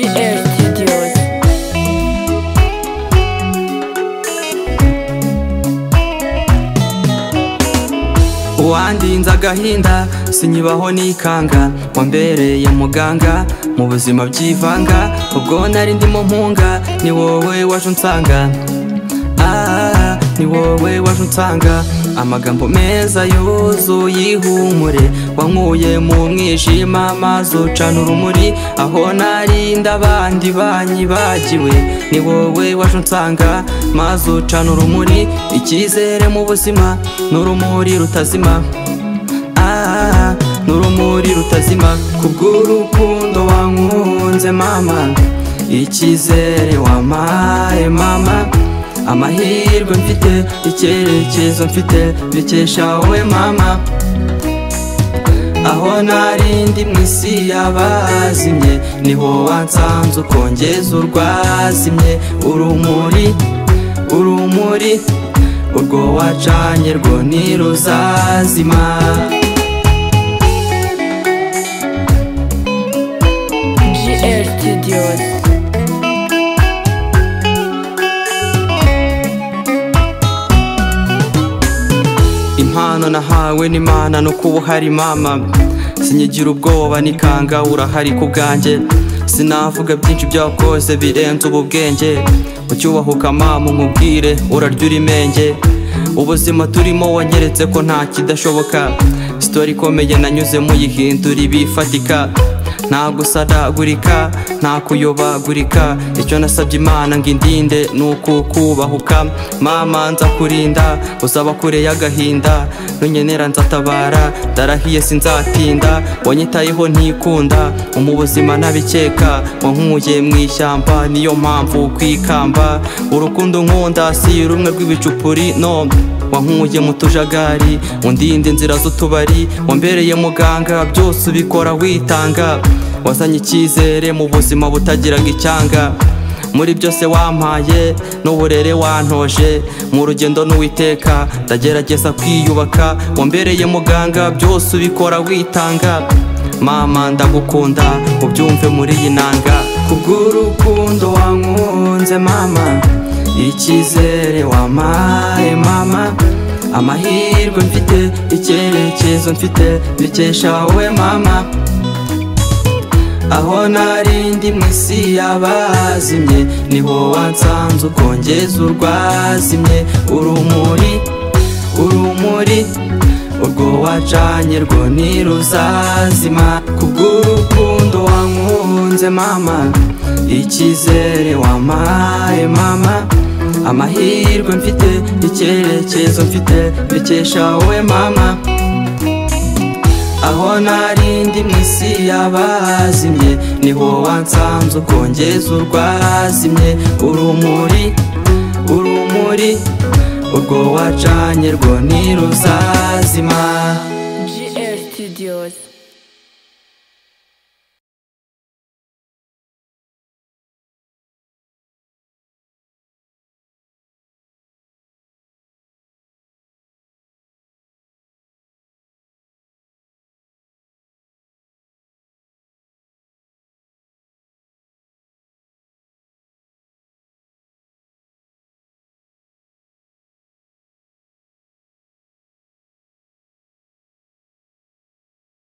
GR Studios. uwandinze agahinda sinyibaho nikanga wambereye muganga mu buzima byivanga ubwo nari ndimo mpunga ni wowe waje unsanga Ah, ni wowe waje unsanga amagambo meza yuzuye ihumure wankuye mu mwijima maze ucana urumuri aho narinda abandi banyibagiwe ni wowe waje unsanga maze ucana urumuri icyizere mu buzima n'urumuri rutazima Ah, n'urumuri rutazima kubw'urukundo wankunze mama icyizere wampaye mama amahirwe mfite icyerekezo mfite bikesha wowe mama aho narindi mu isi yabazimye niho wansanze ukongeza urwazimye urumuri urumuri urwo wacanye rwo ntiruzazima GR Studios. impano nahawe n'imana ni uko uba uhari mama sinyigira ubwoba nikanga urahari ku bwanjye sinavuga byinshi byakoze birenze ubu bwenge ucyubahuka mama umubwire urarya urimenge ubuzima turimo wanyeretse ko nta kidashoboka sitori ikomeye nanyuze muyihindura ibifatika nta gusadagurika nta kuyobagurika icyo nasabye imana ngo indinde ni uku kubahuka mama nza kurinda uzaba kure y'agahinda nunyenera nzatabara ndarahiye sinzatinda wanyitayeho ntikunda umubuzima nabikeka wankuye mu ishyamba niyo mpamvu kwikamba urukundo nkunda si rumwe rw'ibicupuri no wankuye mu tujagari undinde inzira z'utubari wambereye muganga byose ubikora witanga wazanye icyizere mu buzima butagiraga icyanga muri byose wampaye n'uburere wantoje mu rugendo n'uwiteka ndagerageza kwiyubaka wambereye muganga byose ubikora witanga mama ndagukunda ubyumve muri iyi nanga kubw'urukundo wankunze mama icyizere wampaye mama amahirwe mfite icyerekezo mfite bikesha wowe mama aho narindi mu isi yabazimye niho wansanze ukongeza urwazimye urumuri urumuri urwo wacanye rwo ntiruzazima kubw'urukundo wankunze mama icyizere wampaye mama amahirwe mfite icyerekezo mfite bikesha wowe mama aho narindi mu isi yabazimye niho wansanze ukongeza urwazimye urumuri urumuri urwo wacanye rwo ntiruzazima